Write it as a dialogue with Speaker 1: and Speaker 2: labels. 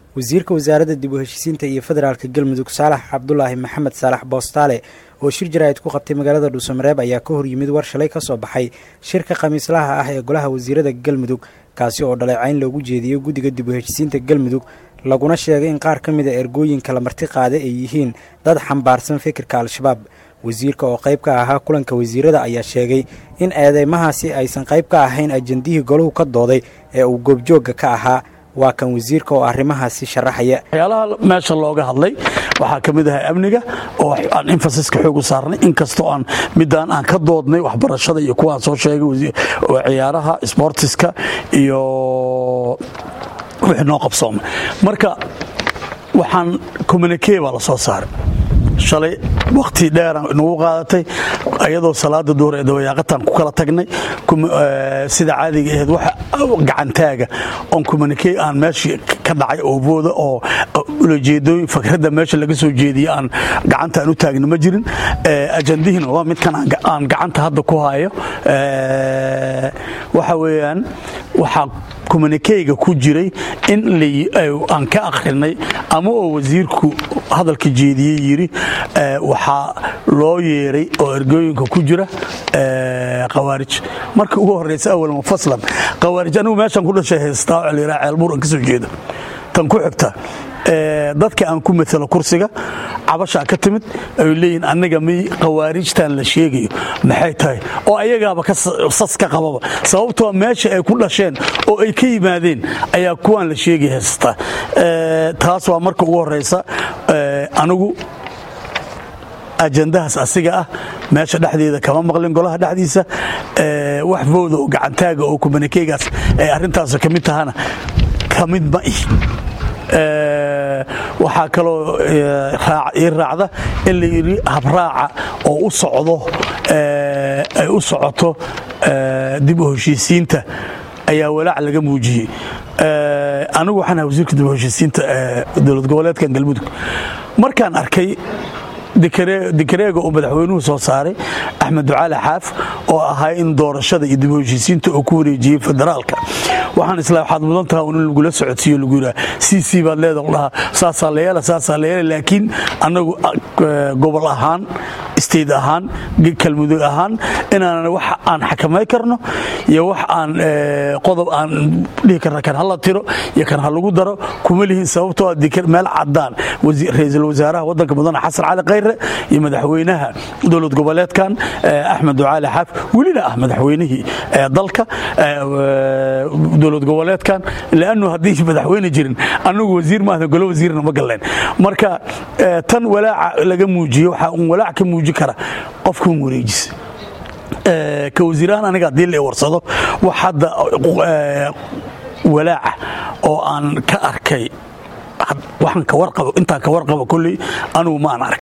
Speaker 1: wasiirka wasaaradda dib u heshiisiinta iyo federaalka galmudug saalax cabdulaahi maxamed saalax boostaale oo shir jaraa'id ku qabtay magaalada dhuusamareeb ayaa ka hor yimid war shalay ka soo baxay shirka khamiislaha ah ee golaha wasiirada galmudug kaasi oo dhaleecayn loogu jeediyey guddiga dib u heshiisiinta galmudug laguna sheegay in qaar ka mid a ergooyinka la marti qaaday ay yihiin dad xambaarsan fikirka al-shabaab wasiirka oo qayb ka ahaa kulanka wasiirada ayaa sheegay in eedeymahaasi aysan qayb ka ahayn ajandihii golahu ka dooday ee uu goobjoogga ka ahaa waa kan wasiirka oo arrimahaasi sharaxaya
Speaker 2: waxyaalaha meesha looga hadlay waxaa ka mid ahay amniga oo aan infasiska xoog u saarnay inkastoo aan midaan aan ka doodnay waxbarashada iyo kuwaan soo sheegay ciyaaraha sboortiska iyo wixii noo qabsoomay marka waxaan communikee baa la soo saaray shalay wakhti dheeraan nagu qaadatay ayadoo salaada duhur ee dabayaaqataan ku kala tagnay sida caadiga ahayd wax gacantaaga oon communikee aan meeshii ka dhacay oo booda oo ulajeedooyin fakradda meesha laga soo jeediye aan gacanta aan u taagna ma jirin ajandihiina waa midkan aan gacanta hadda ku hayo waxa weeyaan waxaa communikeyga ku jiray in aan ka akhrinay ama oo wasiirku hadalka jeediyey yidhi waxaa loo yeeray oo ergooyinka ku jira khawaarij marka ugu horraysa awal mufaslan khawaarij anigu meeshaan ku dhashay haystaa oo layidhaha ceelbuur aan ka soo jeeda tan ku xigta dadka aan ku matalo kursiga cabashaa ka timid ay leeyihin annaga mi khawaarijtan la sheegayo maxay tahay oo ayagaaba sas ka qababa sababtoo meesha ay ku dhasheen oo ay ka yimaadeen ayaa kuwaan la sheegay haystaa taas waa marka ugu horraysa anigu ajandahaas asiga ah meesha dhexdeeda kama maqlin golaha dhexdiisa wax fowda oo gacantaaga oo kumanikeegaas ay arrintaas ka mid tahana ka mid ma ih waxaa kaloo ii raacda in la yidhi habraaca oo u socdo ay u socoto dib u heshiisiinta ayaa walaac laga muujiyey anigu waxaan ahaa wasiirka dib u heshiisiinta dowlad goboleedkan galmudug markaan arkay dikareega uu madaxweynuhu soo saaray axmed ducaali xaaf oo ahaa in doorashada iyo dib u heshiisiinta uu ku wareejiyey federaalka waxaan isla waxaad mudan taha in lagula socodsiiyo lagu yidhaha c c baad leeda dhahaa saasaa la yeela saasaa la yeela laakiin annagu gobol ahaan state ahaan kalmudug ahaan inaanan wax aan xakamay karno iyo wax aan qodob aan dhihi karna kan hala tiro iyo kan ha lagu daro kuma lihin sababtoo meel cadaan ra-iisul wasaaraha waddanka mudane xasan cali khayre iyo madaxweynaha dowlad goboleedkan axmed ducaali xaaf welina ah madaxweynihii dalka dowlad goboleedkan lannu haddii madaxweyne jirin annagu wasiir maahda golo wasiirna ma galleen marka tan walaaca laga muujiye waxaa un walaac ka muuji kara qofkan wareejis ka wasiirahaan aniga haddii la warsado wax hadda walaaca oo aan ka arkay waxaan ka warqabo intaan ka warqabo kolley anugu ma aan arkay